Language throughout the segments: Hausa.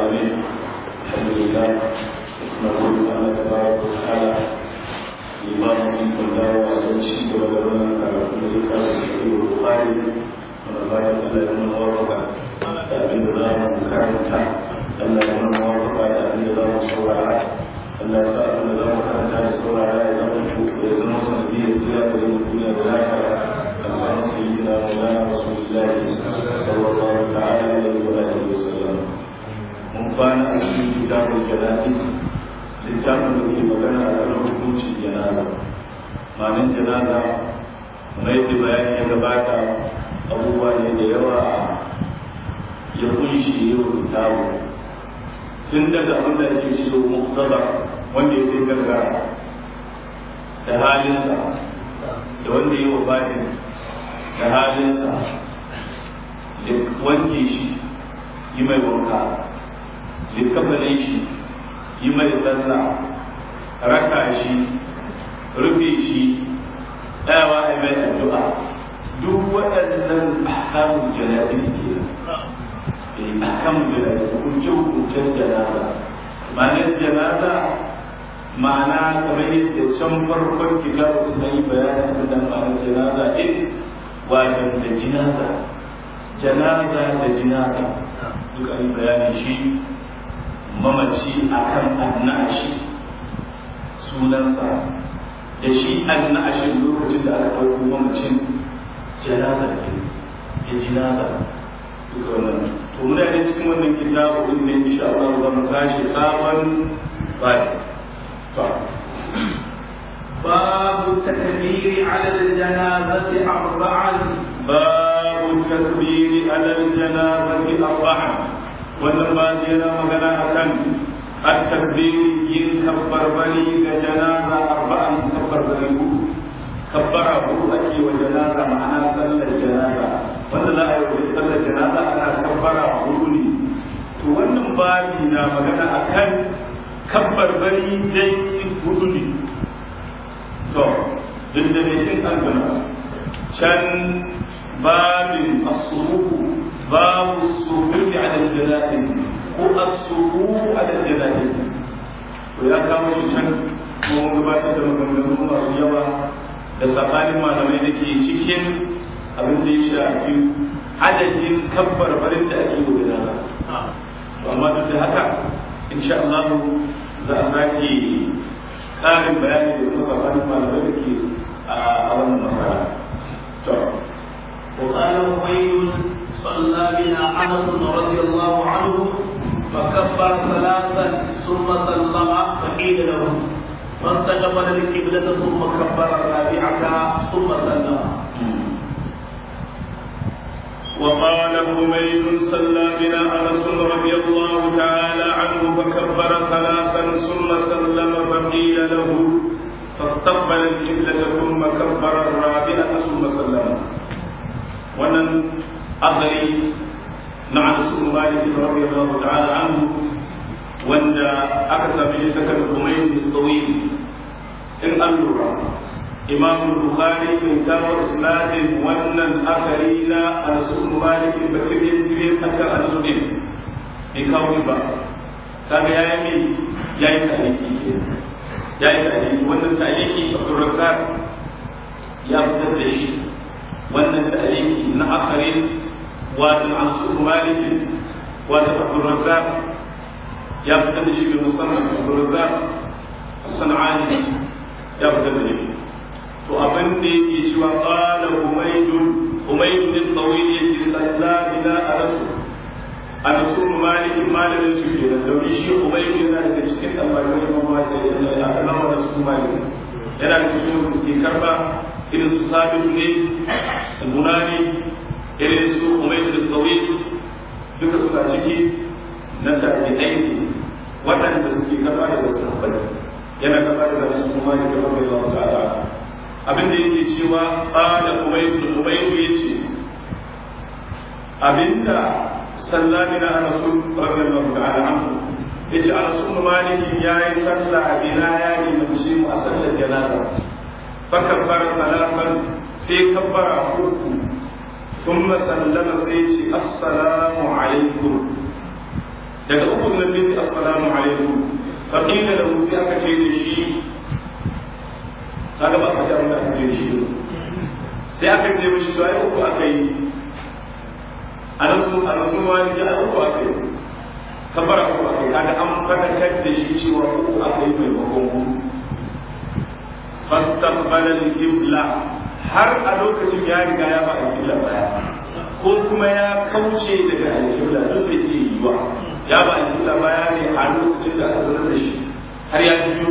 العالمين الحمد لله نقول الله تبارك وتعالى الإمام من الله وأزل شيء ولدنا على كل كتاب صحيح البخاري من الله تعالى من ورقة أبي الله مكارمة Allah ya nuna mawafaka da abin da za mu saurara Allah ya sa abin da za mu karanta da saurara ya zama ya zama sanadiyar tsira da yin duniya da lafiya da sayyidina Maulana Rasulullah sallallahu ta'ala alaihi wa alihi wa sallam mun kwana a cikin kitabul janaiz littafin da ke magana a kan hukuncin janaza ma'anin janaza mai da bayani ya gabata abubuwa ne da yawa ya kunshi yau kitabu tun daga abin da ake shi muktaba wanda ya kai gargara da halinsa da wanda ya wafatin da halinsa da wanke shi yi mai wanka likafanin shi yi mai sallah raka shi rufe shi ɗayawa a mai addu'a duk waɗannan ahkamun jana'iz ke ahkamun jana'iz hukunce-hukuncen janaza ma'anar janaza ma'ana kamar yadda can farkon kitabu da yi bayanin da ma'anar janaza ɗin wajen da jinaza janaza da jinaza duk an yi bayanin shi mamaci akan annashi sunansa da shi annashin lokacin da aka ɗauko mamacin janaza ke ya jinaza duka wannan to muna da cikin wannan kitabu din ne insha Allah za mu tashi sabon bayan باب التكبير على الجنازة أربعا باب التكبير على الجنازة أربعا wannan ba yana magana akan at-takbir yin kabbar bari ga janaza arba'an kabbar bari hudu kabbara hudu ake wa janaza ma'ana sallar janaza wanda za a yi wa sallar janaza ana kabbara hudu ne to wannan babi na magana akan kabbar bari dai hudu ne to duk da ne in an can babin asuruku باب السرور على الجنائز ko السرور على الجنائز to ya kawo shi can kuma gabatar da maganganu masu yawa da tsakanin malamai da ke cikin abin da ya shafi adadin kabbar barin da ake yi da nasa to amma duk da haka insha Allah za a sake ƙarin bayani da kuma tsakanin malamai da ke a wannan masara to وقال أبي صلى بنا انس رضي الله عنه فكبر ثلاثا ثم سلم فقيل له فاستقبل القبلة ثم كبر الرابعة ثم سلم وقال حميد صلى بنا انس رضي الله تعالى عنه فكبر ثلاثا ثم سلم فقيل له فاستقبل القبلة ثم كبر الرابعة ثم سلم wannan أغري مع رسول مالك رضي الله تعالى عنه وأن أكثر في شتك الحميد الطويل إن أنظر إمام البخاري من كتاب إسناد وأن الآخرين رسول مالك بسير سير أكثر أنسودين بكوش با كان يأمي يأي تأليكي يأي تأليكي وأن التأليكي عبد الرزاق يا فتدشي wannan ta'aliki na akharin wato an su malik wato abdul razzaq ya fitar da shi bi musamman abdul razzaq as-sanani ya fitar da shi to abin da yake cewa qala umaydun umaydun bin tawil yace sallallahu ila rasul an su malik malamin su ke da dauri shi umaydun yana daga cikin almajirin mamma da ya alama da su malik yana da cikin wanda suke karba irin su sabitu ne al-bunani irin su umayr bin tawil duka suna ciki na tabi'ai ne waɗanda suke gaba da sahabbai yana gaba da su kuma ne gaba da Allah ta'ala abin da yake cewa qala umayr bin umayr yace abinda sallani na rasul radiyallahu ta'ala anhu yace rasul malik yayi sallah bina ya limanci mu a sallar janaza فكبر ثلاثا سي كبر أخوه ثم سلم سيتي السلام عليكم daga uku na sai ce assalamu alaikum fa qila lahu sai aka ce da shi kaga ba ka da wanda aka ce da shi sai aka ce mishi to ai uku aka yi a nasu a nasu wani ya uku aka yi kafara uku aka yi kaga an fadakar da shi cewa uku aka yi maimakon hudu fastaqbala al-qibla har a lokacin ya riga ya ba al-qibla baya ko kuma ya kauce daga al-qibla duk sai ke yiwa ya ba al-qibla baya ne a lokacin da aka sanar da shi har ya biyo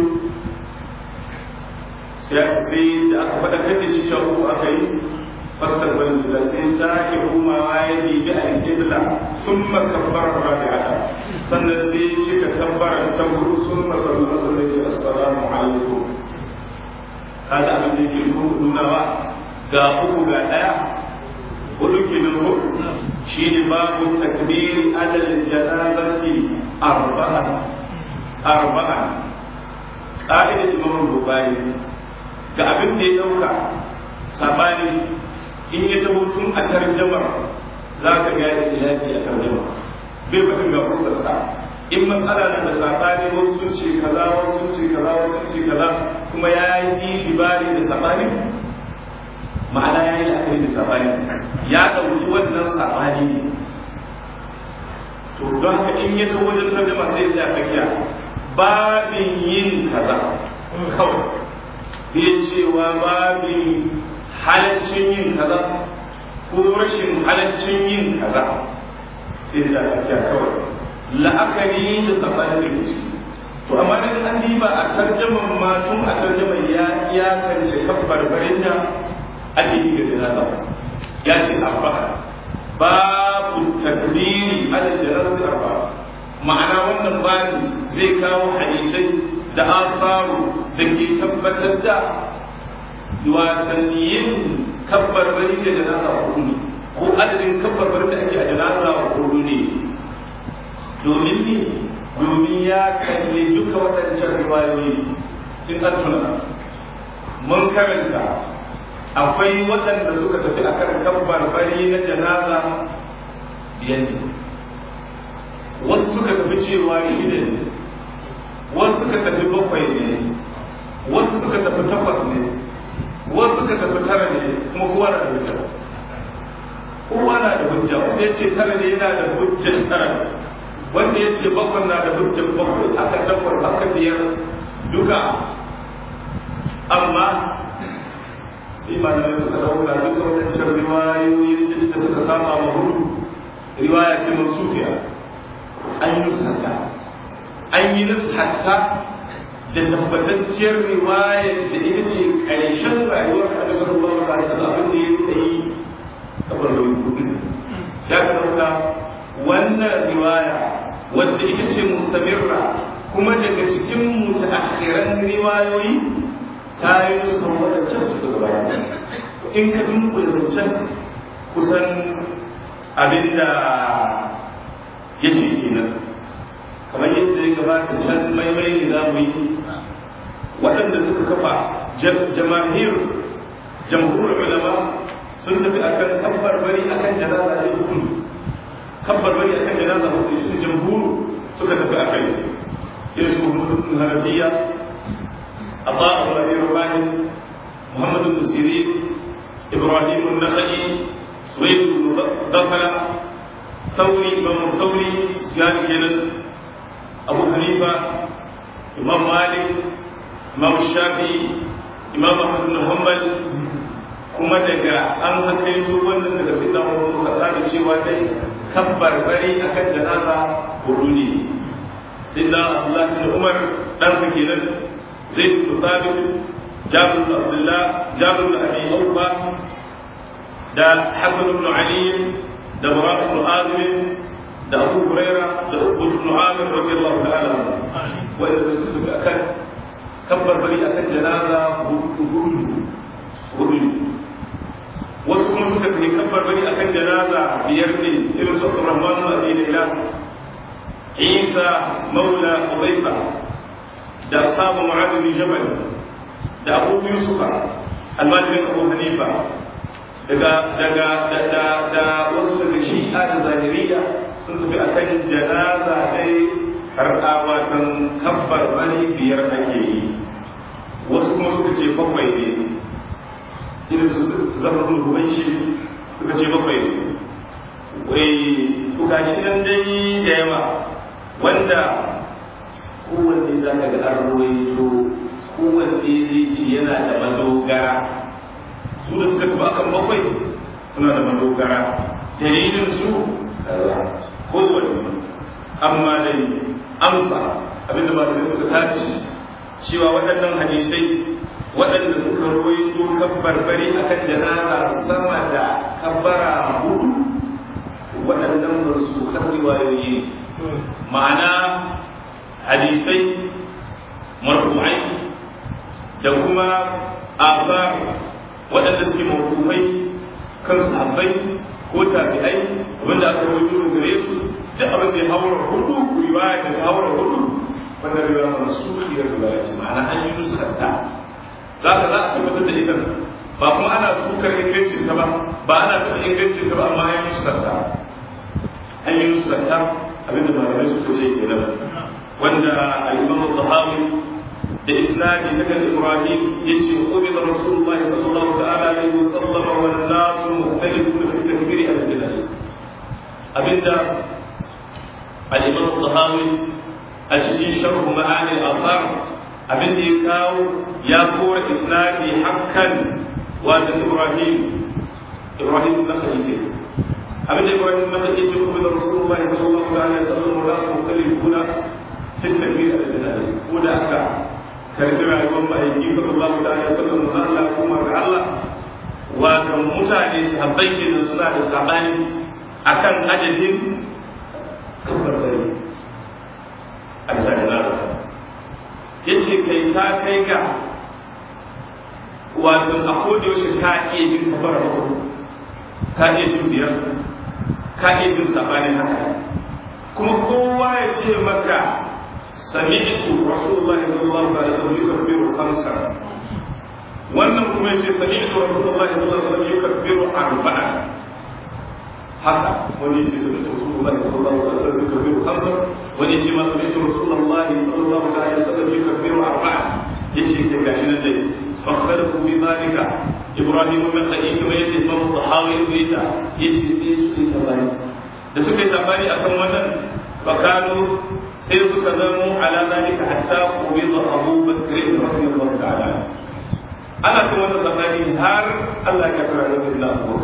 sai da aka faɗakar da shi cewa ko aka yi fastaqbala al-qibla sai sake komawa ya bibi al-qibla thumma kabbara rabi'ata sannan sai ya cika kabbara ta hudu thumma sallallahu alaihi assalamu alaikum kaga abin da yake nunawa ga uku ga ɗaya hudu ke nan ko shi ne babu takbiri alal janazati arba'an arba'an ƙa'idar imam bukari ga abin da ya ɗauka sabani in ya tabo tun a tarjamar za ka ga ilahi a tarjamar bai faɗin ga fuskarsa in matsala na da sabani wasu sun ce kaza wasu sun ce kaza wasu sun ce kaza kuma ya yi jibari da sabani ma'ana ya yi la'akari da sabani ya ɗauki wannan sabani ne to don haka in ya zo wajen tarjama sai ya tsakiya babin yin kaza kawai bai cewa babin halaccin yin kaza ko rashin halaccin yin kaza sai ya tsakiya kawai la'akari da sabanin da ke to amma da an diba a tarjaman ma tun a tarjaman ya iyakance kan barbarin da ake yi ga jinaza ya ce arba babu takbiri ala jarar arba ma'ana wannan bani zai kawo hadisai da asaru da ke tabbatar da watanniyin kabbarbari da janaza hudu ne ko adadin kabbarbari da ake a janaza hudu ne domin ne domin ya kalli duka waɗancan riwayoyi in an tuna mun karanta akwai waɗanda suka tafi akan kabbar bari na janaza biyan ne wasu suka tafi cewa shida ne wasu suka tafi bakwai ne wasu suka tafi takwas ne wasu suka tafi tara ne kuma kowa na da hujja kowa na da hujja wanda ya ce tara ne yana da hujjar tara wanda ya ce bakwai na da hujjar bakwai aka takwas aka biyar duka amma sai malamai suka dauka duka wadancan riwayoyin da suka saba ma hudu riwaya ce mansufiya an yi nusata an yi nusata da tabbatacciyar riwaya da ita ce ƙarshen rayuwar Annabi sallallahu alaihi wasallam abin da ya yi kamar da hudu sai ka dauka wannan riwaya wadda ita ce mustamirra kuma daga cikin mutaakhiran riwayoyi ta yi nusa wadancan suka gabata in ka dunkule zancen kusan abinda ya ce kenan kamar yadda ya gabata can maimai ne za mu yi waɗanda suka kafa jama'ir jamhurul ulama sun tafi akan kabbar bari akan janaza ne hukunci kabbar bari akan janaza hudu su jamhuru suka tafi a kai irin su muhammadu hanafiya abba ibrahim rabani muhammadu musiri ibrahim nakhai suwaid dakala thawri imam thawri sufyan kenan abu hanifa imam malik imam shafi'i imam ahmad bin hanbal kuma daga an hakaito wannan daga sai da mu kaza da cewa dai kabbar bari akan janaza hudu ne sai da Abdullah bin Umar dan sa kenan Zaid bin Thabit Jabir bin Abdullah Jabir bin Abi Awfa da Hasan bin Ali da Murad bin Azim da Abu Huraira da Abu bin Amir radiyallahu ta'ala wanda su suka akan kabbar bari akan janaza hudu hudu wasu kuma suka kai kabbar bari akan janaza biyar ne irin su Rahman Abi Layla Isa Maula Udayfa da ashabu Mu'adh bin Jabal da Abu Yusuf almajirin Abu Hanifa daga daga da da wasu daga Shi'a da Zahiriya sun sun tafi akan janaza dai karɓawa kan kabbar bani biyar ake yi wasu kuma suka ce bakwai ne irin su zafafin ruwan shi suka ce bakwai ne wai kuka shi nan dai da yawa wanda kowanne za ka ga an ruwaito kowanne zai ce yana da madogara su da suka tafi akan bakwai suna da madogara dalilin su kowanne amma dai amsa abinda malamai suka tace cewa waɗannan hadisai waɗanda suka ruwaito kabbarbari akan janaza sama da kabbara hudu waɗannan ba su kan riwayoyi ma'ana hadisai marfu'ai da kuma abar waɗanda suke mawkufai kan sahabbai ko tabi'ai wanda aka rawaito gare su duk abin da ya haura hudu riwaya da ta haura hudu wannan riwaya mansuhi da riwaya ce ma'ana an yi nuskanta za ka za a tabbatar da ita ba kuma ana sukar ingancin ta ba ba ana taɓa ingancin ta ba amma an yi nuskanta an yi nuskanta abinda malamai suka ce kenan wanda al-imam al-tahawi da isnadi na kan ibrahim yace qubila rasulullah sallallahu ta'ala alaihi wasallam wa an-nas mukhtalifun fi takbiri al-janaaz abinda al-imam al-tahawi a cikin sharh ma'ani al-athar abinda ya kawo ya kora isnadi hakkan wa da ibrahim ibrahim na khalifa abinda ibrahim na khalifa yace qubila rasulullah sallallahu alaihi wasallam wa an-nas mukhtalifun fi takbiri al-janaaz ko da aka karbi rayuwar ma'aiki sallallahu alaihi wasallam da Allah kuma ga Allah wato mutane su habbai kenan suna da sabani akan adadin kabarbari a sajana ya ce kai ta kai ga wato a koda yaushe ka iya jin kabara uku ka iya jin biyar ka iya jin sabani haka kuma kowa ya ce maka سمعت رسول الله صلى الله عليه وسلم يكبر خمسا wannan kuma yace sami'tu rasulullah sallallahu alaihi wasallam yukabbiru arba'a haka wani yace sami'tu rasulullah sallallahu alaihi wasallam yukabbiru khamsa wani yace ma sami'tu rasulullah sallallahu alaihi wasallam yukabbiru arba'a yace ke gashi nan dai fakhtalafu bi dhalika ibrahim bin qayyim wa yace imam tahawi yace yace sai su yi sabani da suka yi sabani akan wannan فكانوا سيرك ذموا على ذلك حتى قبض أبو بكر رضي الله تعالى أنا كما نسمعني هار الله كفر رسول الله أبو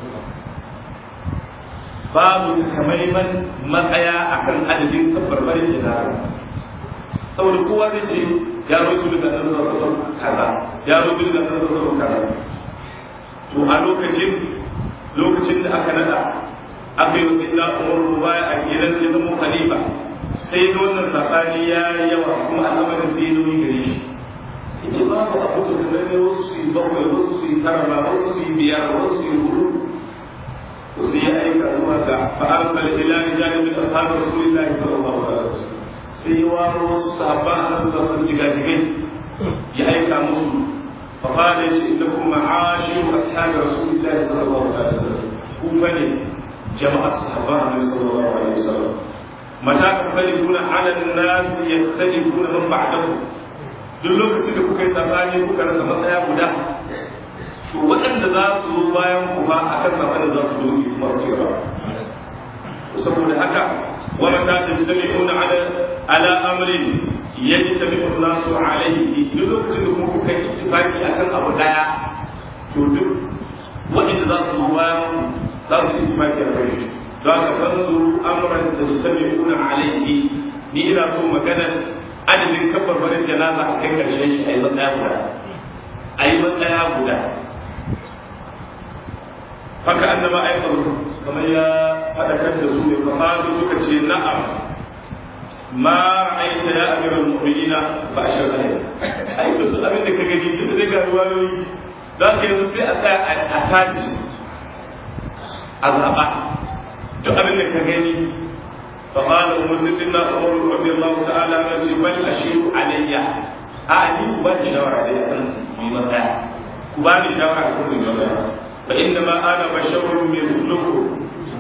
babu takamaiman matsaya akan adadin tabbarbarin jina'a saboda kowa zai ce ya rubu da nan sassan kaza ya rubu da nan sassan kaza to a lokacin lokacin da aka nada aka yi wasu ila umar rubaya a gidan ya zama khalifa sai ga wannan sabani ya yi yawa kuma al'amarin sai ya nauyi gare shi yace babu abu to da ne wasu su yi bakwai wasu su yi tara ba wasu su yi biyar wasu su yi hudu to sai ya aika zuwa ga fa arsala ila rijalin min ashabi rasulillahi sallallahu alaihi wasallam sai ya waro wasu sahabban annabi sallallahu alaihi jigajigai ya aika musu fa qala yace innakum ma'ashiru ashabi rasulillahi sallallahu alaihi wasallam ku fa ne جمع الصحابة النبي صلى الله عليه وسلم متى تختلفون على الناس يختلفون من بعدهم duk lokacin da kuka yi sabani kuka rasa matsaya guda to waɗanda za su zo bayan ku ba a kan sabanin za su doki kuma su gaba saboda haka wani ta tajtami'una ala ala amrin yajtami'u nasu alayhi duk lokacin da kuma kuka yi ittifaqi akan abu daya to duk waɗanda za su zo bayan ku za su yi maki a kai za ka fanzuru amuran da su sami kuna alaihi ni ina so maganar adadin kafar barin janaza a kai karshen shi a yi matsaya guda a yi matsaya guda haka annaba ai kamar ya faɗakar da su ne kamar suka ce na'am ma ra'aita ya amiral mu'minina fa ashar alayhi ai duk abin da ka gani sai da zai ga ruwayoyi za ka yanzu sai a tsaya a taci a zaɓa duk abin da ka gani فقال مسلمنا عمر رضي الله تعالى عنه بل اشير علي أعني بل شاور علي بمساء كبار شاور على كل مساء فإنما أنا بشر مثلكم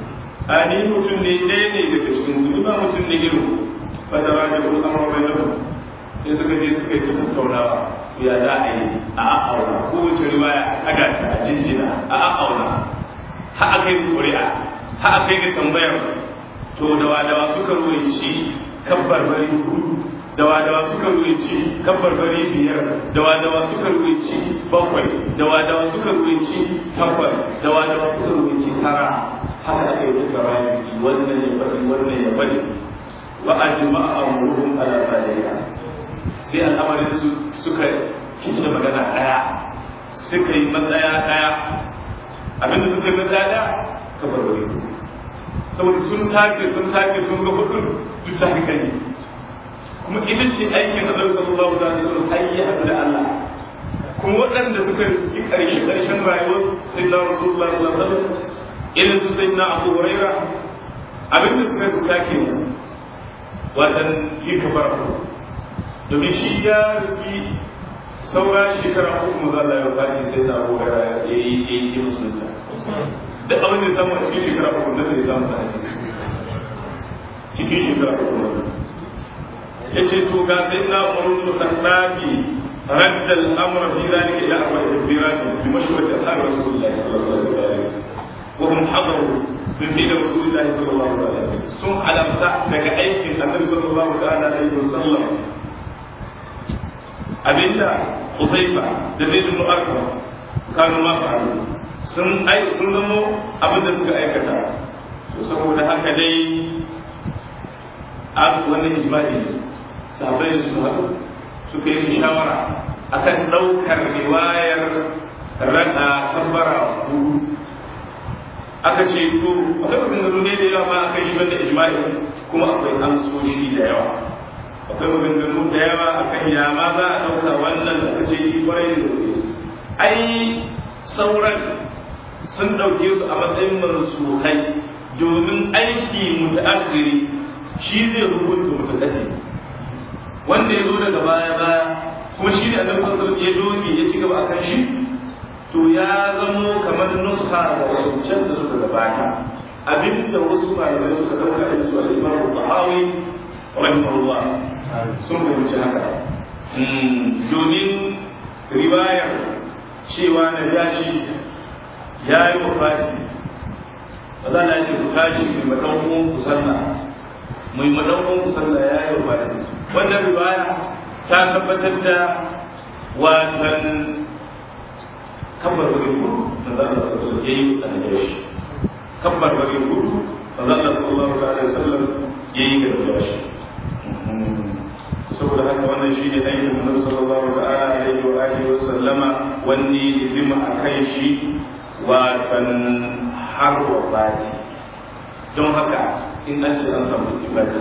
a ni mutum ne ɗaya ne daga cikin ni ba mutum ne irin fata ba da kuma amur bai nan sai suka je suka yi ta tattaunawa ya za a yi a a'auna kowace riwaya a ga ta jinjina a a'auna ha a kai ƙuri'a ha a kai ga tambayar to dawa dawa suka ruwaici kabbar bari hudu dawa dawa suka ruwaici kabbar bari biyar dawa dawa suka ruwaici bakwai dawa dawa suka ruwaici takwas dawa dawa suka ruwaici tara haka aka yi suka rayu wannan ya faɗi wannan ya faɗi wa ajma'a amruhum ala zalika sai al'amarin su suka kice magana daya suka yi matsaya daya abinda suka yi matsaya daya kabar wani saboda sun tace sun tace sun ga hudun duk ta haka ne kuma ita ce aikin annabi sallallahu alaihi wasallam hayya da Allah kuma waɗanda suka riski ƙarshe ƙarshen rayuwar sayyidina rasulullah sallallahu alaihi wasallam irin su sayyidina abu huraira abinda suka riska kenan watan yi kabara domin shi ya riski saura shekara uku mu zalla ya fati sai da abu huraira ya yi yi musulunta duk abin da samu a cikin shekara uku na zai samu da hadisi cikin shekara uku na ya ce to ga sai na umaru da ɗaɗi radda al'amura fi zalika ila arba'i takbirat bi mashwati ashab rasulullah sallallahu alaihi wasallam wa hum hadaru min fi rasulullah sallallahu alaihi wasallam sun alamta daga aikin annabi sallallahu alaihi wasallam abinda Uzaifa da Zaid ibn Arqam kanu ma fa'alu sun ai sun zamo abinda suka aikata to saboda haka dai a wannan ijma'i sahabbai su haɗu suka yi shawara akan ɗaukar riwayar rana tabbara hudu aka ce to akwai maganganu ne da yawa ma akai shi wanda ijma'i kuma akwai amsoshi da yawa akwai maganganu da yawa akan ya ma za a ɗauka wannan da ce yi kwarai da gaske ai sauran sun ɗauke su a matsayin mansuhai domin aiki mutaakhiri shi zai hukunta mutaqaddim wanda ya zo daga baya baya kuma shi ne annabi sallallahu alaihi ya doge ya ci gaba akan shi to ya zamo kamar nuska da wancan da suka gabata abinda wasu malamai suka dauka da su al-Imam Bukhari rahimahullah sun fahimci haka domin riwayar cewa na jashi ya yi wafati ba za a ce ku tashi mai maɗaukun ku sallah mai maɗaukun ku sallah ya yi wafati wannan riwaya ta tabbatar da watan kabbar wani gudu da za a sassu ya yi a da shi kabbar wani gudu da za a sallallahu alaihi wasallam ya yi ga shi saboda haka wannan shi ne aikin Muhammad sallallahu ta'ala alaihi wa alihi wa sallama wanne izima a kai shi watan har wafati don haka in an ce an samu ittifaqi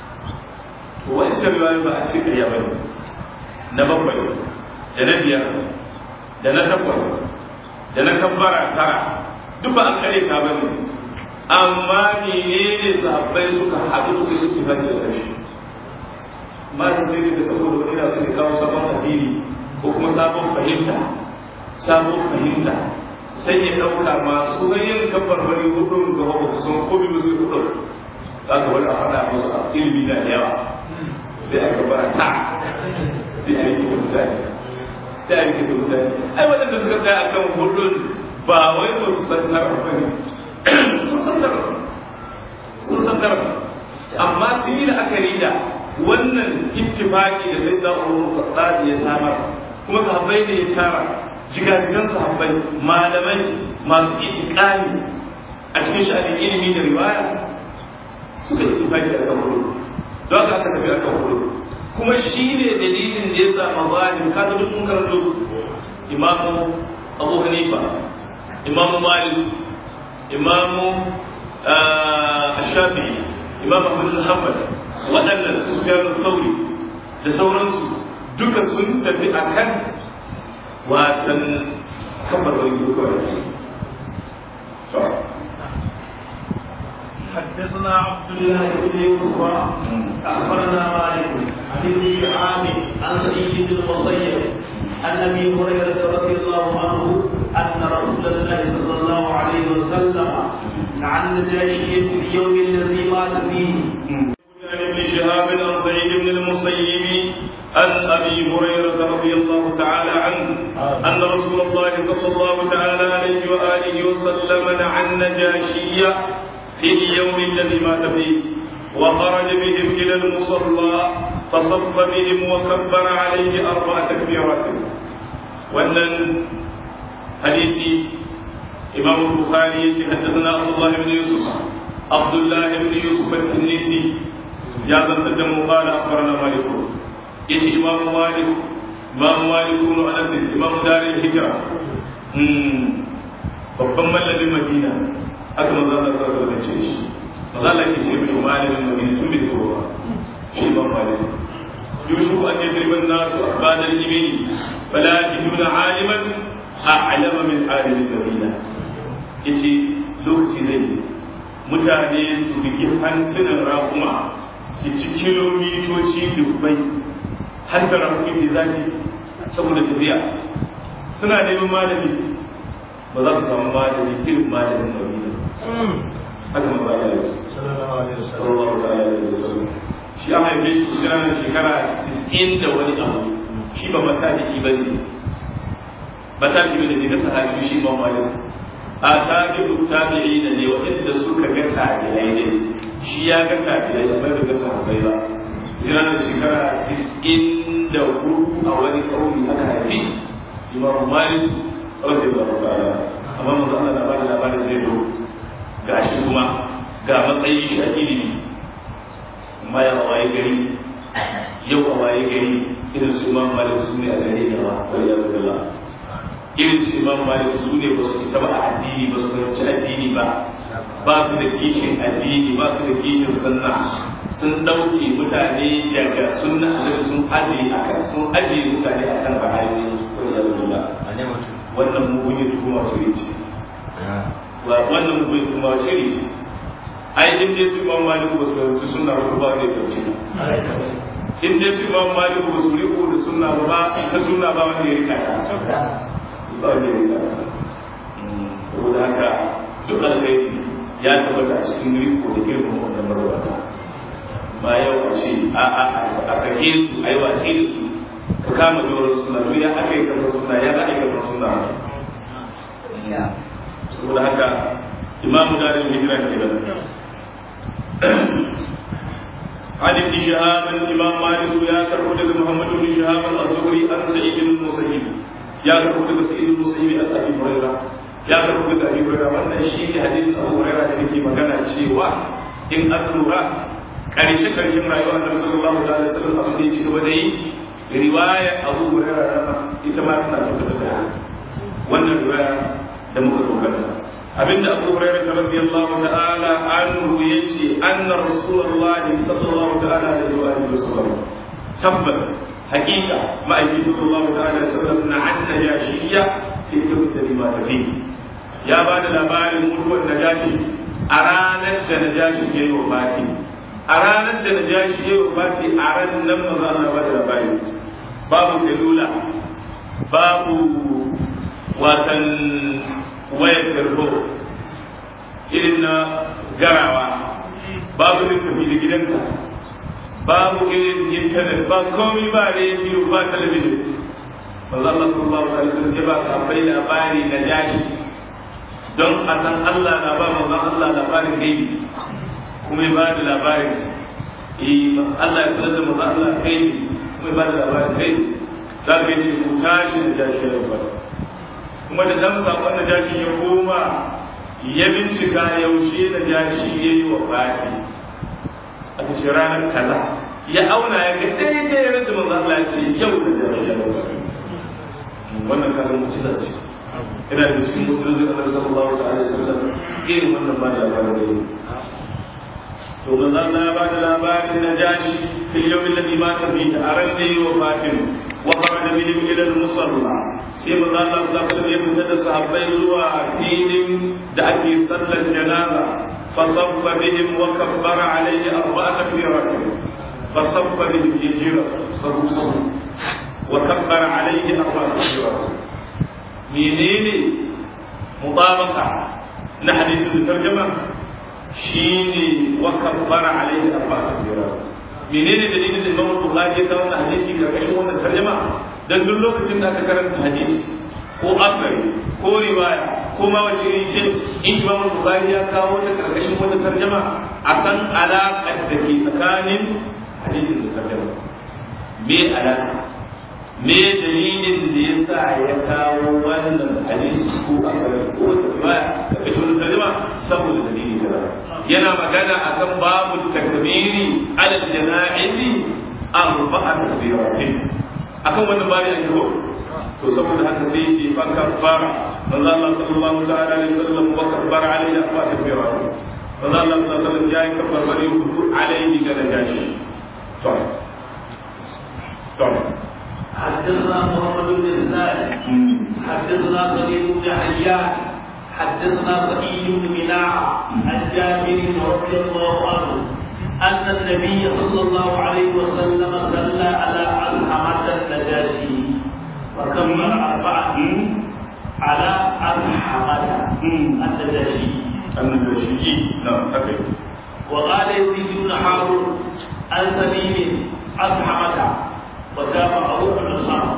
to wancan riwaya ba a ce ƙarya ba ne na bakwai da na biyar da na takwas da na kabbara tara duk ba an kare ta ba ne amma menene sahabbai suka haɗu suka yi ittifaqi da kai ma da sai da saboda wani na su ne kawo sabon addini ko kuma sabon fahimta sabon fahimta sai ya ɗauka masu ganyen kabbar bari hudun ga wasu sun ko biyu su hudun za ka wani a faɗa musu a ilimi na da yawa sai a gabara ta sai a yi mutane sai a yi mutane ai waɗanda suka tsaya a kan hudun ba wai ba su san tara ba ne sun san tara sun san tara amma sun yi la'akari da wannan ittifaqi da sai da Umar Khattab ya samar kuma sahabbai ne ya tara jigajigan sahabbai malamai masu itiqani a cikin sha'anin ilimi da riwaya suka ittifaqi da kan hudu don haka aka tafi akan hudu kuma shi ne dalilin da ya sa mazalim ka zama mun karanto su imamu Abu Hanifa imamu Malik imamu Shafi'i imam Ahmad al-Hanbal waɗannan su su gano sauri da sauransu duka sun tafi a kan watan kamar wani duka حدثنا عبد الله بن يوسف اخبرنا مالك عن ابن شهاب عن سعيد بن المسيب عن ابي هريره رضي الله عنه ان رسول الله صلى الله عليه وسلم عن نجاشي في اليوم الذي مات فيه عن ابن شهاب عن سعيد بن المسيب عن ابي هريره رضي الله تعالى عنه ان رسول الله صلى الله تعالى عليه واله وسلم نعى النجاشي في اليوم الذي مات فيه وخرج بهم الى المصلى فصف بهم وكبر عليه اربع تكبيرات وان حديث امام البخاري حدثنا عبد الله بن يوسف عبد الله بن يوسف السنيسي ya zantar da mu qala akhbarana malik yace imam malik imam malik ibn anas imam darul hijra hmm babban mallamin madina aka manzo Allah sallallahu alaihi wasallam ce shi manzo Allah ke ce mai malamin madina tun bai kowa shi imam malik yusuf an yadriban nasu ba'da al-ibni fala yajiduna aliman a'lama min alim al-madina yace lokaci zai mutane su bigi hantunan rakuma su ci kilomitoci dubbai har da rafi sai zafi saboda tafiya suna neman malami ba za su samu malami irin malamin madina haka maza Allah ya sallallahu alaihi wasallam shi an haife shi shekara shekara 90 da wani abu shi ba mataliki bane mataliki bane ne na sahabi shi ba malami a tabi'u tabi'ina ne waɗanda suka ga tabi'ai ne shi ya ga kafirai amma bai ga sahabbai ba jira da shekara tis'in da hudu a wani kauli aka haifi imam malik radiyallahu ta'ala amma manzo Allah na bada labarin zai zo ga shi kuma ga matsayin shi a ilimi amma ya waye gari yau a waye gari irin su imam malik su ne a gare ne ba wani ya zuba irin su imam malik su ne ba su isa ba a addini ba su fahimci addini ba ba su da kishin addini ba su da kishin sunna sun ɗauke mutane daga sunna da sun ajiye a kan sun ajiye mutane a kan ra'ayoyin su ko da lura wannan mugun ya tuhuma su ce wannan mugun ya tuhuma su ce ai in dai su imam malik ba su fahimci sunna ba ba ne dauce in dai su imam malik ba su riko da sunna ba ba ta sunna ba wanda ya rika ta ba wanda ya rika ta saboda haka duk alkhairi ya tabbata a cikin riko da girman wannan marwata ba yau a ce a a a sake su a yi watsi da su ka kama doron suna duk ya aka yi kasar suna ya za a yi kasar suna saboda haka imamu dalil hijira ke da عن ابن شهاب الإمام مالك يا كرهود محمد بن شهاب الزهري عن سعيد بن المسيب يا كرهود سعيد بن المسيب عن أبي هريرة ya karɓi daga Abi Hurairah wannan shi ne hadisin Abu Hurairah da yake magana cewa in an lura ƙarshe ƙarshen rayuwar Annabi sallallahu alaihi wasallam abin da ya ci gaba da yi riwaya Abu Hurairah ita ma tana tabbata da wannan riwaya da muka dogara abinda Abu Hurairah radiyallahu ta'ala anhu yace anna Rasulullah sallallahu ta'ala alaihi wa alihi wasallam tabbas حقيقة ما أجي صلى الله عليه وسلم عن نجاشية في اليوم الذي مات فيه ya ba da labarin mutuwar najashi a ranar da najashi ya yi wafati a ranar da najashi ya yi wafati a ranar nan maza ana ba da labari babu selula babu watan wayar tarho irin na garawa babu littafi da gidanka babu irin intanet ba komi ba rediyo ba talabijin maza Allah sallallahu alaihi wasallam ya ba su abai labari najashi don a san Allah na ba manzon Allah labarin gaibi kuma ya ba da labarin eh Allah ya sanar da manzon Allah gaibi kuma ya ba da labarin gaibi za ka ce ku tashi da jashi ya rubuta kuma da dan sakon da jashi ya koma ya bincika yaushe da jashi ya yi wa fati a ce ranar kaza ya auna ya ga daidai yadda manzon Allah ya ce yau da jashi ya rubuta wannan karin mutuwa ce ina da cikin mutum da Allah sallallahu alaihi wasallam irin wannan ba da labarin da yake to manzo Allah ya bada labarin na jashi fil yawm alladhi mata fihi aran da yi wa fatim wa kharaja bihim ila al-musalla sai manzo Allah sallallahu alaihi wasallam ya fita da sahabbai zuwa filin da ake sallar janaza فصف بهم وكبر عليه أربع تكبيرات فصف بهم يجير صلوا صلوا وكبر عليه أربع تكبيرات menene mutabaka na hadisin da tarjama shine wa kabbara alaihi arba'a takbirat menene dalilin da Imam Bukhari ya kawo wannan hadisi karkashin wannan tarjama dan duk lokacin da aka karanta hadisi ko asari ko riwaya ko ma wace iri ce in Imam Bukhari ya kawo ta karkashin wannan tarjama a san alaƙar da ke tsakanin hadisin da tarjama me alaƙa me dalilin da ya sa ya kawo wannan hadisi ko asari ko wata riwaya karkashin wannan tarjama saboda dalili kaza yana magana akan babu takbiri alal jana'izi arba'a takbiratin akan wannan bari an yi to saboda haka sai shi fa kabbara manzo Allah sallallahu ta'ala alaihi wasallam wa kabbara alaihi arba'a takbiratin manzo Allah sallallahu alaihi wasallam ya yi kabbar bari hudu alaihi da najashi to to حدثنا محمد بن اسماعيل حدثنا سليم بن حيان حدثنا سعيد بن مناع عن جابر رضي الله عنه أن النبي صلى الله عليه وسلم صلى على أصحاب النجاشي وكمل أربعة على أصحاب النجاشي النجاشي نعم أكيد وقال يزيد بن هارون عن سليم أصحاب وتابعه النصارى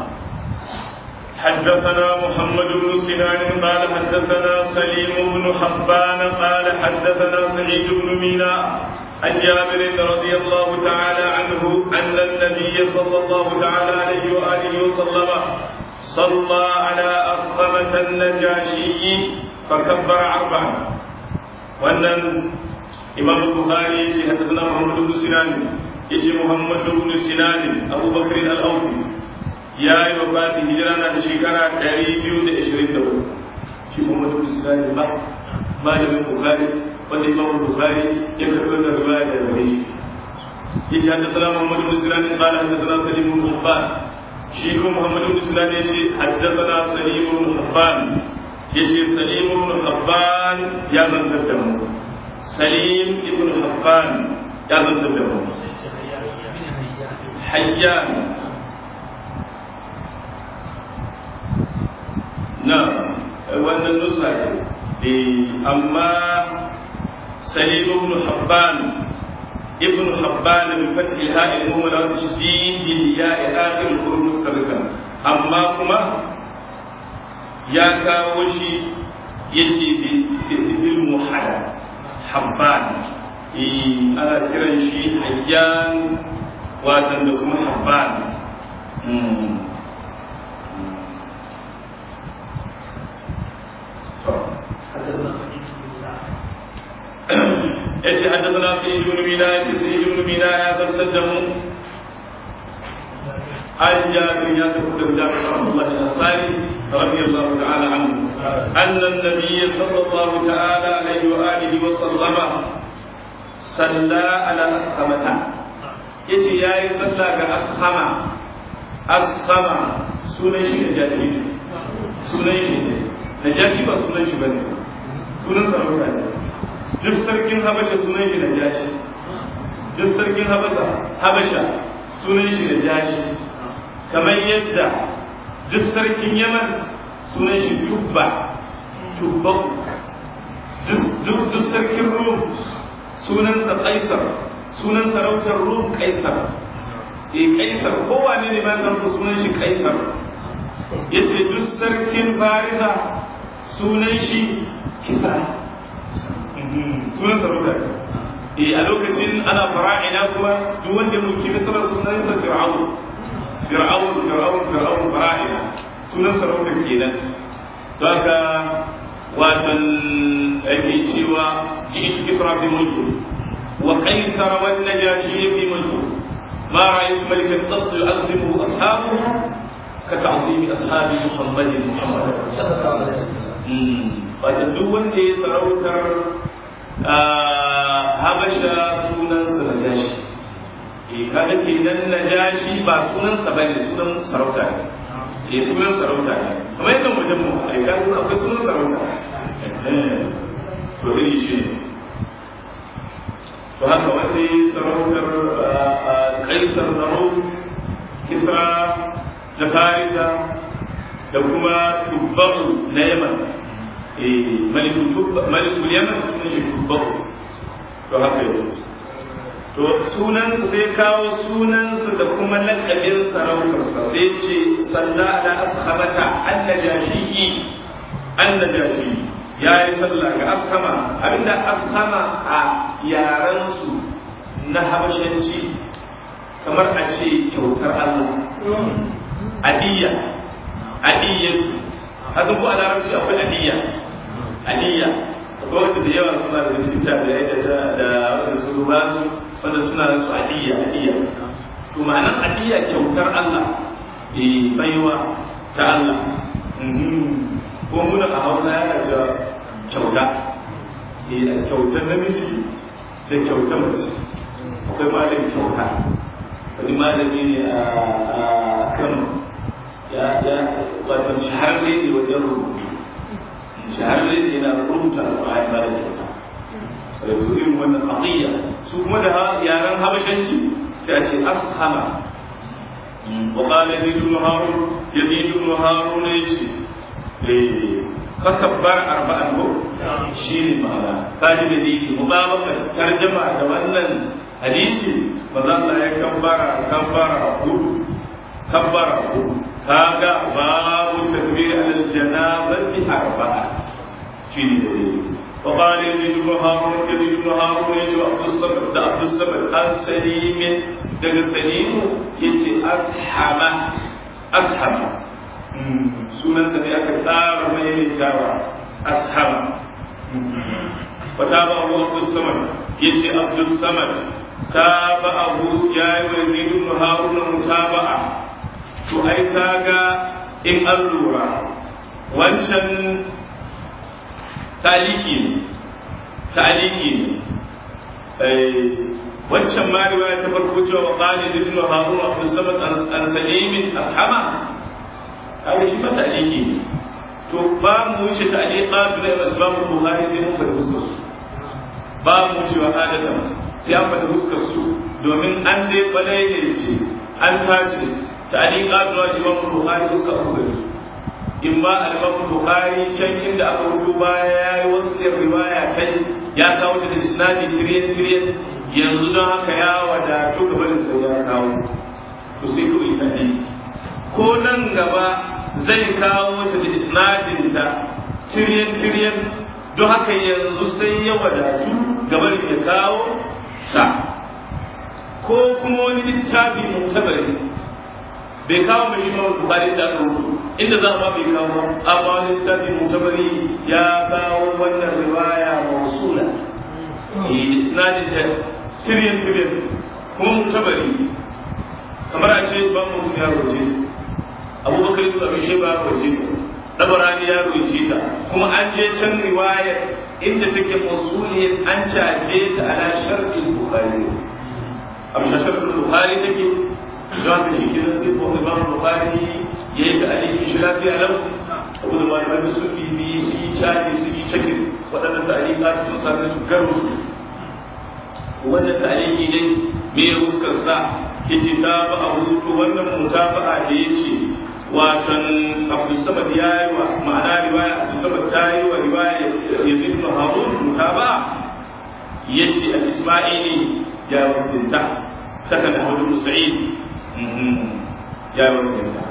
حدثنا محمد بن سنان قال حدثنا سليم بن حبان قال حدثنا سعيد بن مينا عن جابر رضي الله تعالى عنه أن النبي صلى الله تعالى عليه وآله وسلم صلى على أصخمة النجاشي فكبر أربعا وأن إمام البخاري حدثنا محمد بن سنان يجي محمد بن سنان أبو بكر الأوفي ya yi wafatin hijira na da shekara 224 shi kuma da musulani ba malamin bukari wanda imam bukari ya karɓi da ruwa da gare shi ya ce haddasa muhammadu musulani ba da haddasa salimu muhabban shi kuma muhammadu musulani ya ce haddasa salimu muhabban ya ce salimu muhabban ya zantar da mu salim ibn habban ya zantar da mu hayyan na wannan nusa ce amma salim ibn habban ibn habban bi fath al-ha al-mu'mala wa tashdid al-ya'i akhir al-huruf sarka amma kuma ya kawo shi yace bil muhalla habban ana kiran shi hayyan watan da kuma habban yace haddathana fi ibn mina yace sai ibn mina ya zartar da mu an jabir ya tafi da jabir Abdullah al-Ansari radiyallahu ta'ala anhu anna an-nabiy sallallahu ta'ala alayhi wa alihi wa sallama salla ala ashamata yace yayi salla ga ashama ashama sunan shi da jaji sunan shi ne najashi ba sunan shi bane sunan sarauta ne duk sarkin habasha sunan shi najashi duk sarkin habasha habasha sunan shi najashi kamar yadda duk sarkin yaman sunan shi tubba tubba duk sarkin rum sunansa kaisar sunan sarautar rum kaisar e kaisar kowane ne ma san sunan shi kaisar yace duk sarkin farisa sunan shi kisa sunan sarauta e a lokacin ana fara'ina kuma duk wanda ya mulki misra sunan sa fir'aun fir'aun fir'aun fir'aun fara'ina sunan sarauta kenan to haka watan ake cewa ji'tu kisra fi mulki wa qaisar wan najashi fi mulki ما رأيت ملكا قط يعظمه أصحابه كتعظيم أصحاب محمد محمد wata duk wanda ya sarautar habasha sunansa na jashi e kada ke nan na jashi ba sunansa ba ne sunan sarauta ne e sunan sarauta ne kamar yadda wajen mu a yi kan akwai sunan sarauta to iri shi ne to haka wanda ya sarautar kaisar na kisra da farisa da kuma tubbaru na yaman malikul yaman sunan shi tubba'u to haka yau to sunansa sai kawo sunansa da kuma lakabin sarautarsa sai ce salla ala ashabata annajashi annajashi ya yi sallah ga ashama abinda ashama a yarensu na habashanci kamar a ce kyautar Allah adiyya adiyya hasan ko a larabci akwai adiyya adiyya akwai wanda da yawa suna da cikin tabi'ai da da wanda su ba su wanda suna da su adiyya adiyya to ma'anar adiyya kyautar Allah eh baiwa ta Allah ko muna a Hausa yana cewa kyauta eh kyautar namiji da kyautar mace akwai malamin kyauta wani malami ne a Kano ya ya wato shahararre ne wajen rubutu shahararre ne yana rubuta alƙur'ani ba da kyauta wato irin wannan aqiyya su kuma da yaran habashanci sai a ce ashama wa qala yazid ibn harun yazid ibn harun yace eh fakabbar arba'an ko shi ne ma'ana kaji da dini mutabaka tarjama da wannan hadisi manzo Allah ya kabbara kabbara hudu kabbara hudu kaga babu takbir al janabati arba'a shi ne da dini وقال يزيد بن هارون يزيد بن هارون يجي عبد الصمد ده عبد الصمد عن سليم دغ سليم يجي أصحاب أصحاب sunansa ne aka tsara maimaitawa ashaba wata ba abu abdul samad ya ce abdul samad ta ba abu ya yi wa zidun haruna mutaba'a to ai kaga in an lura wancan taliki ne taliki ne wancan ma riwaya ta farko cewa wa qali ibn harun abdul samad an salimin ashama kaga shi mata aliki ne to ba mu wuce ta alika da Imam Bukhari sai mun fada fuskar su ba mu wuce wa adatan sai an fada fuskar su domin an dai balai ne ce an tace ta alika da Imam Bukhari fuskar ku da su in ba al-Imam Bukhari can inda aka rubuto baya yayi wasu riwaya kai ya kawo da isnadi tiryan tiryan yanzu don haka ya wadatu gaban sai ya kawo to sai ku ita ne ko nan gaba zai kawo ta da isnadinta ciryen-ciryen don haka yanzu sai ya wadatu gaban ya kawo ta ko kuma wani littafi mutabari bai kawo mai shi mawar bukari da aka rubutu inda za ma bai kawo amma wani littafi mutabari ya kawo wannan riwaya mausula isnadin ta ciryen-ciryen kuma mutabari kamar a ce ba musu ya roce abubakar ibn abi shayba ya roce ta dabarani ya roce ta kuma an je can riwayar inda take mausuliyar an caje ta ala sharqil bukhari abu sharqil bukhari take don haka shi kenan sai ko imam bukhari yayi ta aliki shi lafiya lau abu da malamai su bibi su yi caji su yi cakin waɗannan ta'alika sun sami su garu wannan ta'aliki ne me ya fuskar sa yace ta ba a hutu wannan mutaba'a da yace watan Abu Samad ya yi wa ma'ana riwaya Abu Samad ta yi wa riwaya Yazid ibn Harun mutaba'a yace al-Isma'ili ya wasdinta saka da Abu Sa'id ya wasdinta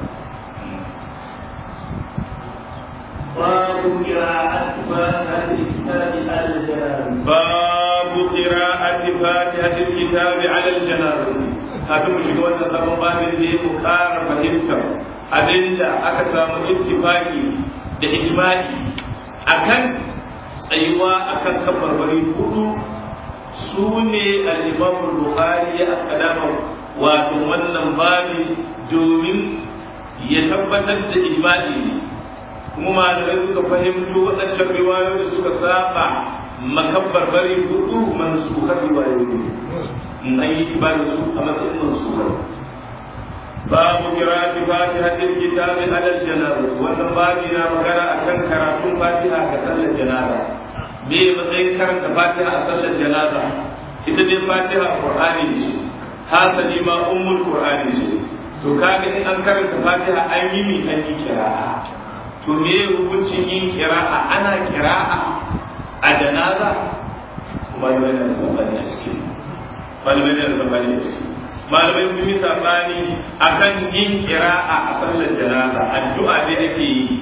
باب قراءة فاتحة الكتاب على الجنازة باب قراءة فاتحة الكتاب على الجنازة kafin mu shiga wannan sabon babin da ya mu ƙara fahimtar abinda aka samu ittifaki da ijma'i akan tsayuwa akan kabarbari hudu su ne al-imam bukhari ya akadama wato wannan babi domin ya tabbatar da ijma'i ne kuma malamai suka fahimto waɗancan riwayoyi da suka saba makabbar bari hudu mansukar riwayoyi in an yi kibar su a matsayin mansukar babu kirati fatihatil kitabi alal janaza wannan babi na magana akan karatun fatiha ga sallar janaza me matsayin karanta fatiha a sallar janaza ita dai fatiha qur'ani ce hasali ma ummul qur'ani ce to kaga in an karanta fatiha an yi mi an yi kira'a to to me hukuncin yin kira'a ana kira'a a janaza malamai da sabani a cikin malamai da sabani a cikin malamai sun yi sabani akan yin kira'a a sallar janaza addu'a ne ake yi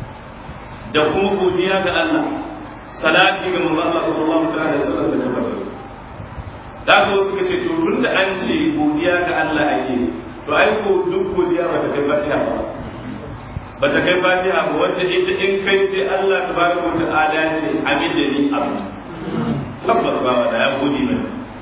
da kuma godiya ga Allah salati ga manzo Allah sallallahu alaihi wasallam da kafa da ko suka ce to tunda an ce godiya ga Allah ake to ai ko duk godiya ba ta kai fatiha ba ba ta kai fatiha ba wanda ita in kai sai Allah tabaraka wa ta'ala ce amin da ni abu tabbas ba wanda ya gode mai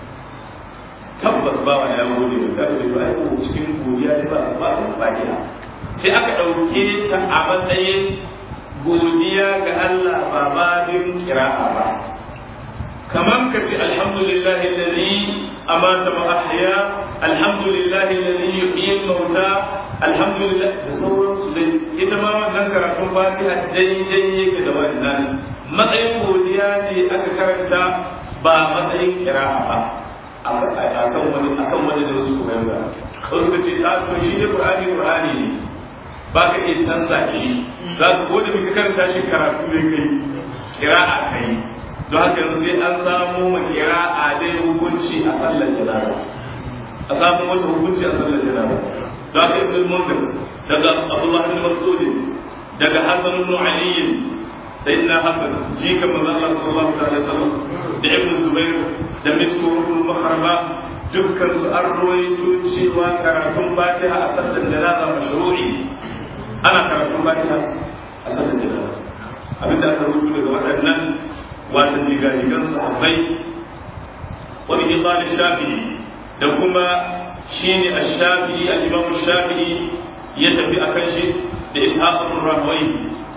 tabbas ba wanda ya gode mai sai to ai ko cikin godiya ne ba ba fatiha sai aka dauke ta a matsayin godiya ga Allah ba babin kira'a ba kamar ka ce alhamdulillah alladhi amata wa ahya alhamdulillah alladhi yuhyi al-mauta alhamdulillah da sauransu dai ita ma wannan karatun fatiha daidai yake da wannan matsayin godiya ne aka karanta ba matsayin kira'a ba akan wani akan wani da wasu koyar da wasu ka ce ta to shi ne qur'ani qur'ani ne ba ka iya canza shi za ka ko da muka karanta shi karatu ne kai kira'a kai don haka yanzu sai an samu ma kira'a dai hukunci a sallar janaza a samu wata hukunci a sallar janaza don haka ibn munzir daga abdullah ibn mas'ud daga hasan ibn ali sayyidina hasan jika manzo Allah sallallahu alaihi wasallam da ibn zubair da misru ibn mahrama dukkan su an ruwaito cewa karatun fatiha a sallar janaza mashru'i ana karatun fatiha a sallar janaza abinda aka rubuta daga waɗannan watan jigajigan sahabbai wani ibn shafi'i da kuma shine ash-shafi'i al-imam shafi'i ya tafi akan shi da ishaq ibn rahway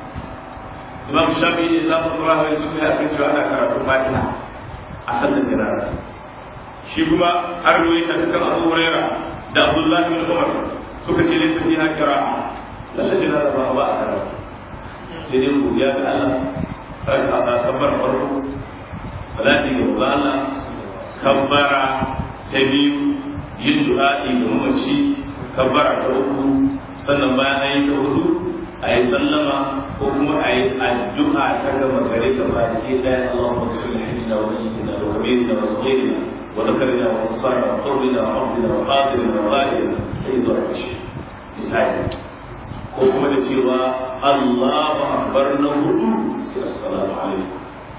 imam shafi'i da ishaq ibn rahway sun tafi akan cewa ana karatun fatiha a sallar janaza shi kuma har ruwaita kan abu huraira da abdullahi bin umar suka ce laysa fiha qira'a sallar janaza ba ba a karatu sai dai godiya ga Allah raka kabbar farko salati ga Allah kabbara ta biyu yin du'a'i ga mamaci kabbara ta uku sannan bayan an yi ta hudu a yi sallama ko kuma a yi addu'a ta gama gare ga baki ɗaya Allahumma kulli hilina wa mayyitina wa kabirina wa saghirina wa dhakarina wa unsana wa qawlina wa abdina wa qadirina wa ghalibina sai zuwa ƙarshe misali ko kuma da cewa Allahu akbar na hudu sai assalamu alaikum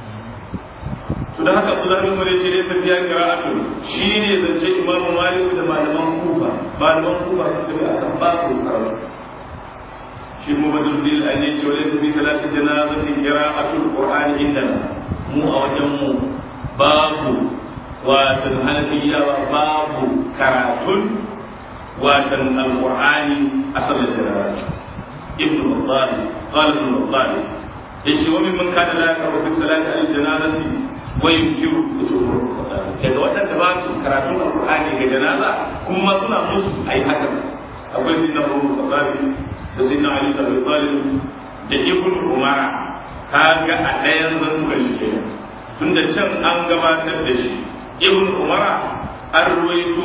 to da haka Abdullah bin Umar yace dai safiya qira'atu shine zance Imam Malik da malaman Kufa malaman Kufa sun tafi akan babu karatu shi mu badul bil an yace wa laysa fi salati janazati qira'atu alqur'ani indana mu a wajen mu babu watan hanafiyawa babu karatun watan alqur'ani a sallar janaza ابن الضال قال ابن الضال يجي ومن من كان لا يقرأ في الصلاة على الجنازة وينكر daga waɗanda ba su karatun alƙur'ani ga janaza kuma suna musu ai haka akwai sai na Abu Bakar da sai na Ali da Abi Talib da Ibn Umar kaga a ɗayan zantuka shi kenan tunda can an gabatar da shi Ibn Umar an ruwaito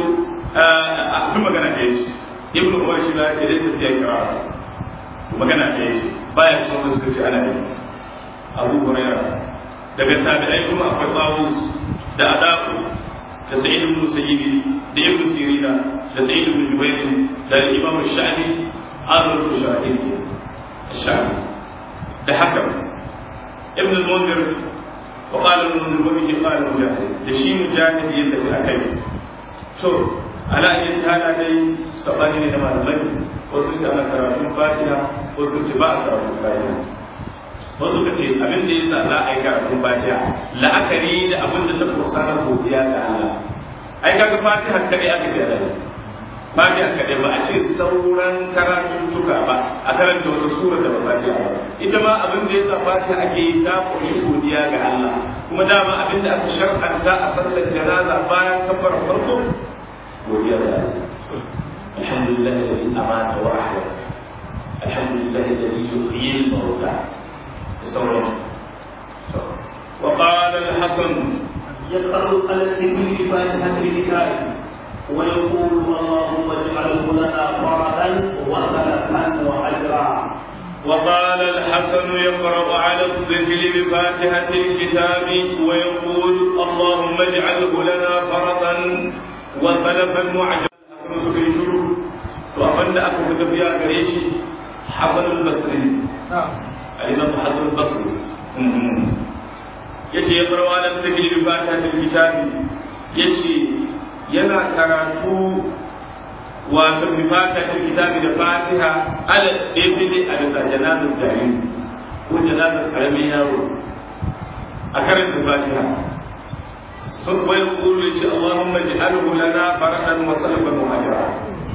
a kuma magana da shi Ibn Umar shi la ce da sai ya kira magana ɗaya ce baya kuma wasu kace ana yi abu huraira daga tabi'ai kuma akwai tawus da adaku da sa'id ibn musayyib da ibn sirina da sa'id ibn jubair da imam shafi azur shafi shafi da hakam ibn al-munzir wa qala al-munzir wa bihi qala mujahid da shi mujahid yadda fi akai to ala yin hada dai sabani ne da malamai wasu ce ana karatun fatiha wasu ce ba a karatun fatiha wasu ka ce abin da yasa za a yi karatun fatiha la'akari da abin da ta kusa na godiya ga Allah ai kaga fatiha kadai aka ga da fatiha kadai ba a ce sauran karatun tuka ba a karanta wata sura da ba fatiha ba ita ma abin da yasa fatiha ake yi ta kunshi godiya ga Allah kuma dama abin da aka shar'anta a sallar janaza bayan kafar farko godiya ga Allah الحمد لله الذي أمات وأحيا الحمد لله الذي يحيي الموتى تصور وقال الحسن يقرأ على الذكر فاتحة الكتاب ويقول اللهم اجعله لنا فردا وسلفا وأجرا وقال الحسن الحسن يقرأ على الطفل بفاتحة الكتاب ويقول اللهم اجعله لنا فرطا وسلفا وعجلا في شروع وأمن أكو تبيا قريشي حسن البصري الإمام حسن البصري yace ya farwa da take bi fatihatul kitabi yace yana karatu wato bi fatihatul kitabi da fatiha ala ibni a bisa janazar jariri ko janazar karamin yaro a karanta fatiha sun bai kulu ce Allahumma ji'alhu lana faradan wa salban wa ajra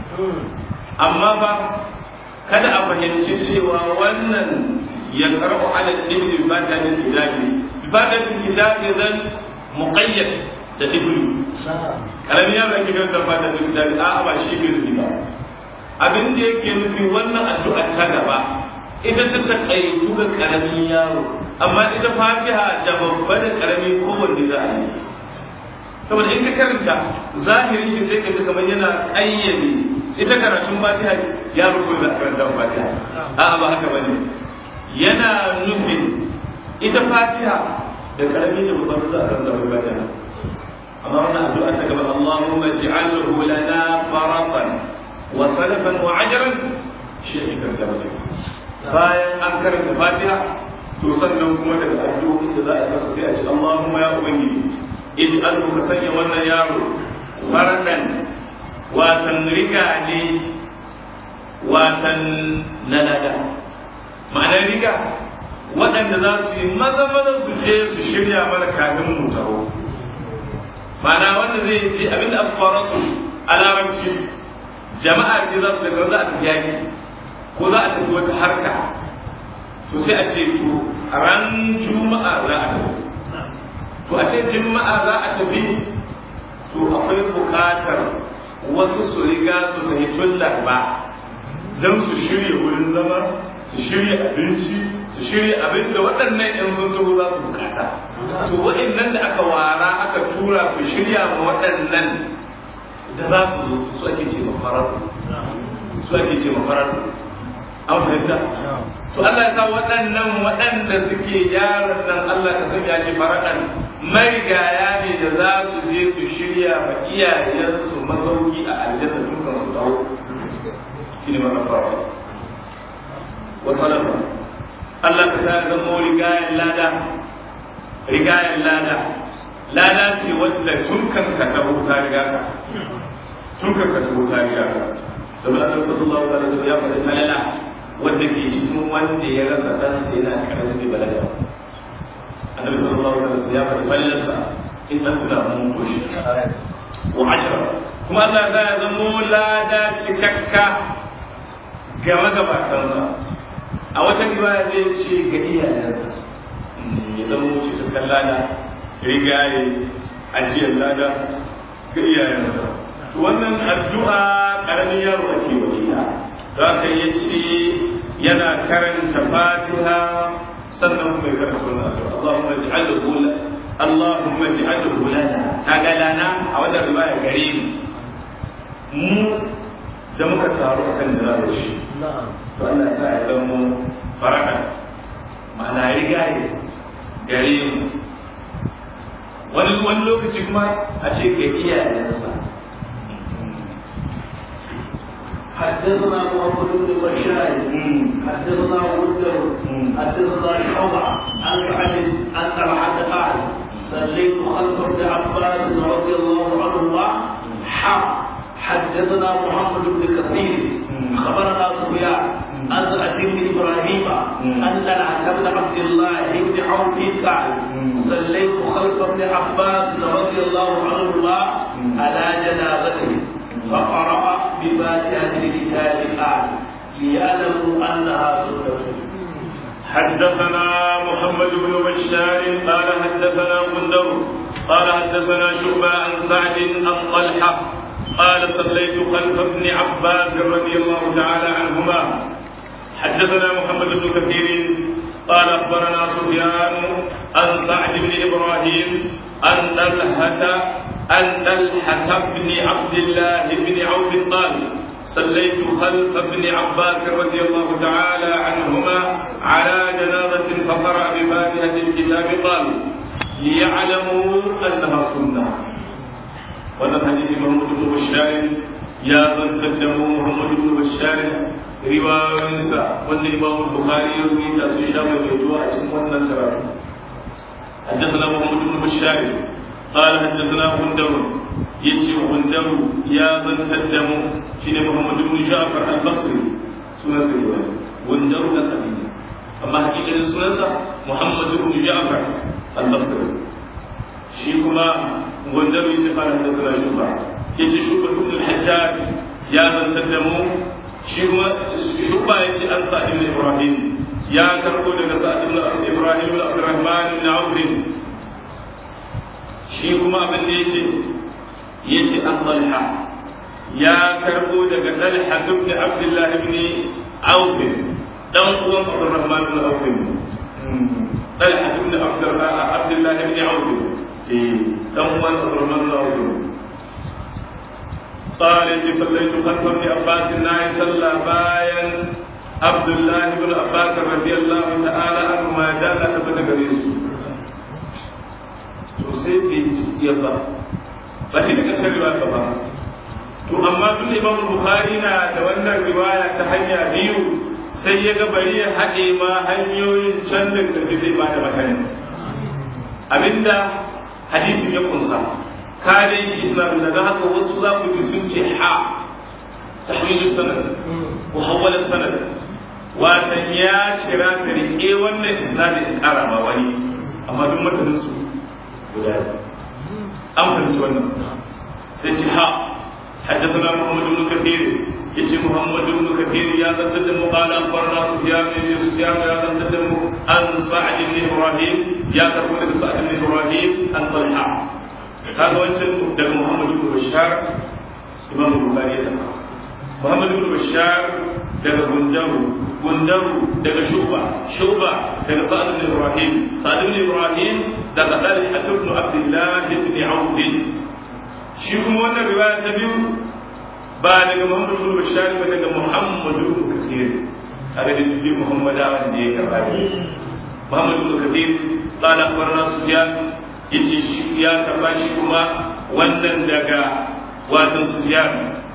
amma ba kada a fahimci cewa wannan ya karɓo ala ibni bi fatihatul kitabi bi fatihatul kitabi zan muqayyad da ibnu karamin yaro ake karanta fatihatul kitabi a'a ba shi bai nufi ba abin da yake nufi wannan addu'a ta gaba ita ta takaitu ga karamin yaro amma ita fatiha da babba da karami kowanne za a yi saboda in ka karanta zahirin shi sai ka ji kamar yana kayyade ita karatun fatiha yaro ko za a karanta fatiha a'a ba haka bane yana nufin ita fatiha da karami da babba za a karanta fatiha amma wannan addu'a ta gaba Allahumma ij'alhu lana faratan wa salafan wa ajran shi ne kan gaba bayan an karanta fatiha to sannan kuma daga addu'o'in da za a masa sai a ce Allahumma ya ubangiji ij'alhu ka sanya wannan yaro faratan watan riga ne watan nalada ma'anar riga waɗanda za su yi maza maza su je su shirya mana kafin mu taho ma'ana wanda zai ce abinda aka fara a larabci jama'a ce za su daga za a tafi yaki ko za a tafi wata harka to sai a ce to ran juma'a za a tafi to a ce juma'a za a tafi to akwai buƙatar wasu su riga su tafi tun larba don su shirya wurin zama su shirya abinci su shirya abin da waɗannan 'yan sun taho za su bukata to waɗannan da aka wara aka tura su shirya ma waɗannan da za su zo su ake ce mafarar su ake ce mafarar an fahimta to Allah ya sa waɗannan waɗanda suke yaran nan Allah ka sanya shi faraɗan marigaya ne da za su je su shirya ma iyayensu masauki a aljanna dukkan su dawo shi ne mafarar wasalafa Allah ka sa zama rigayen lada rigayen lada lada ce wadda tun kan ka tabo ta riga ka tun kan ka tabo ta riga ka saboda Allah sallallahu alaihi wasallam ya faɗi falala wanda ke cikin wanda ya rasa dan sai yana karamin da balaga Annabi sallallahu alaihi wasallam ya faɗi falalarsa in an tuna mun koshi wa ashara kuma Allah ya zama lada cikakka ga magabatansa a wata riwaya zai ce ga iyayensa ya zama wuce ta kallada rigaye ajiyar lada ga iyayensa wannan addu'a karamin yaro ake wa ita za ka yi ce yana karanta fatiha sannan kuma ya karanta wannan addu'a Allahumma ij'alhu Allahumma ij'alhu lana kaga lana a wannan riwaya gare ni mu da muka taru akan da za shi to Allah sa ya zama faraka ma'ana rigaye gare mu wani wani lokaci kuma a ce ga iyayensa حدثنا محمد بن بشار حدثنا غندر حدثنا شعبة عن سعد عن طلحة قال صليت خلف ابن عباس رضي الله عنهما حق حدثنا محمد بن كثير خبرنا سفيان عن سعد بن ابراهيم ان العهد بن عبد الله بن عوف قال صليت خلف ابن عباس رضي الله عنهما على جنازته فقرا بفاتحه الكتاب قال ليعلموا انها سنه حدثنا محمد بن بشار قال حدثنا غندر قال حدثنا شعبة عن سعد عن طلحة قال صليت خلف ابن عباس رضي الله تعالى عنهما حدثنا محمد بن كثير قال اخبرنا سفيان عن سعد بن ابراهيم عن طلحه عن طلحه بن عبد الله بن عوف قال صليت خلف ابن عباس رضي الله تعالى عنهما على جنازة فقرأ بفاتحة الكتاب قال ليعلموا أنها سنة وهذا حديث محمد بن بشار يا من قدموا محمد بن بشار رواية وأن الإمام البخاري يروي تأسيس شام الجوع اسمه النصر حدثنا محمد بن بشار قال حدثنا غندر يجي غندر يا من قدموا شين محمد بن جعفر البصري سنة سيدنا غندر نقبي أما حقيقة سنة محمد بن جعفر البصري shi kuma wanda bai ce fara da sana shuba ya ce shuba ibn al-hajjaj ya zantar da mu shi kuma shuba ya ce an sa ibn ibrahim ya karbo daga sa ibn ibrahim ibn abdurrahman ibn auf shi kuma abin da yace yace an talha ya karbo daga talha ibn abdullah ibn auf dan uwan abdurrahman ibn auf talha ibn abdullah ibn auf dan uwan Abdurrahman bin قال إني صليت خلف ابن عباس ناي صلى بايا عبد الله بن عباس رضي الله تعالى عنهما دان تبت غريس to sai bai ya ba ba shi daga sai riwaya ba to amma tun Imam Bukhari na da wannan riwaya ta hanya biyu sai ya ga bari ya haɗe ma hanyoyin can da sai zai ba da mutane abinda hadisin ya kunsa ka dai islam daga haka wasu za ku ji sun ce ha tahmilu sanad ko hawala sanad watan ya cira ta rike wannan isnadin in kara ma wani amma duk matanin su guda an fahimci wannan sai ce ha حدثنا محمد بن كثير يجي محمد بن كثير يا قدم قال اخبرنا سفيان يجي سفيان يا قدم عن سعد بن ابراهيم يا قدم سعد بن ابراهيم عن طلحه هذا وجه ده محمد بن بشار امام البخاري محمد بن بشار daga gundaru gundaru daga shuba shuba daga sa'ad ibn ibrahim sa'ad ibn ibrahim daga dalil ibn abdullah ibn auf shi kuma wannan riwaya ta biyu ba daga Muhammad ibn Bashar ba daga Muhammad ibn Kathir kaga da bi Muhammad wanda ya karba ne Muhammad ibn Kathir qala akhbarana Sufyan yace shi ya karba shi kuma wannan daga watan Sufyan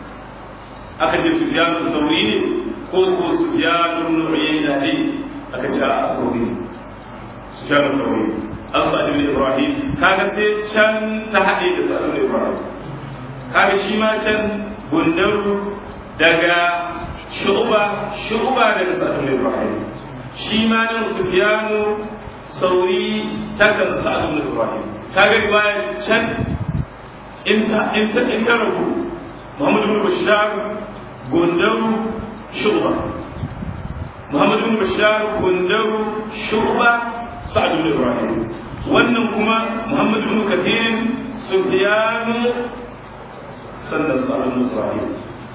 aka ce Sufyan al-Thawri ne ko ko Sufyan ibn Uyayna ne aka ce a Thawri Sufyan al-Thawri an sa'ad ibn Ibrahim kaga sai can ta haɗe da sa'ad ibn Ibrahim kaga shi ma can gundaru daga shu'ba shu'ba daga sa'ad ibn Ibrahim shi ma nan Sufyanu sauri takan sa'ad ibn Ibrahim kaga riwaya can in ta in ta in ta rabu Muhammad ibn Bashar gundaru shu'ba Muhammad ibn Bashar gundaru shu'ba sa'ad ibn Ibrahim wannan kuma Muhammad ibn Kathir Sufyanu sannan sa'ad ibn Ibrahim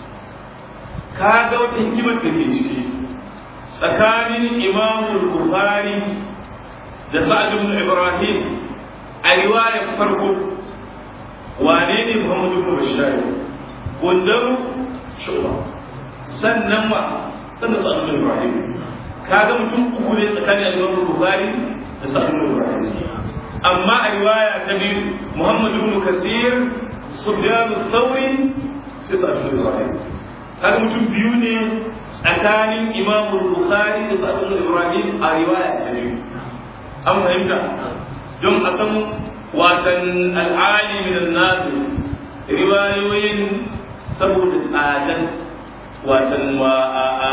kaga wata hikimar da ke ciki tsakanin Imam Bukhari da Sa'ad ibn Ibrahim a riwayar farko wane ne Muhammad ibn Bashar gundaru shuba sannan wa sannan Sa'ad ibn Ibrahim kaga mutum uku ne tsakanin Imam Bukhari da Sa'ad ibn Ibrahim amma a riwaya ta biyu Muhammad ibn Kasir Sufyan al-Thawri sai Sa'ad ibn Ibrahim kaga mutum biyu ne tsakanin Imam Bukhari da Sa'ad ibn Ibrahim a riwaya ta biyu an fahimta don a san watan al'ali min an-nas riwayoyin saboda tsadan watan wa a a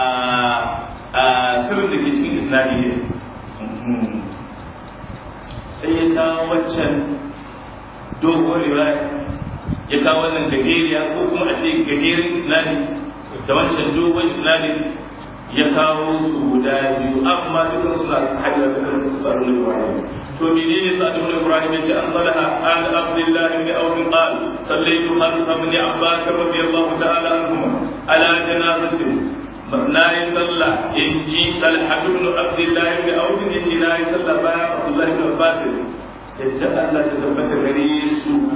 a sirrin da ke cikin isnadi ne sai ya kawo waccan dogon riwaya ya kawo wannan gajeriya ko kuma a ce gajeren islami da wancan dogon islami ya kawo su guda biyu amma dukkan suna hajjar da kansu su sa'adu da ibrahim to menene sa'adu da ibrahim ya ce an salaha an abdullahi ibn awf qal sallaytu khalfa ibn abbas radiyallahu ta'ala anhuma ala janazatin na yi sallah in ji talhatu ibn abdullahi ibn awf ya ce na yi sallah bayan abdullahi ibn abbas yadda Allah ta tabbata gare su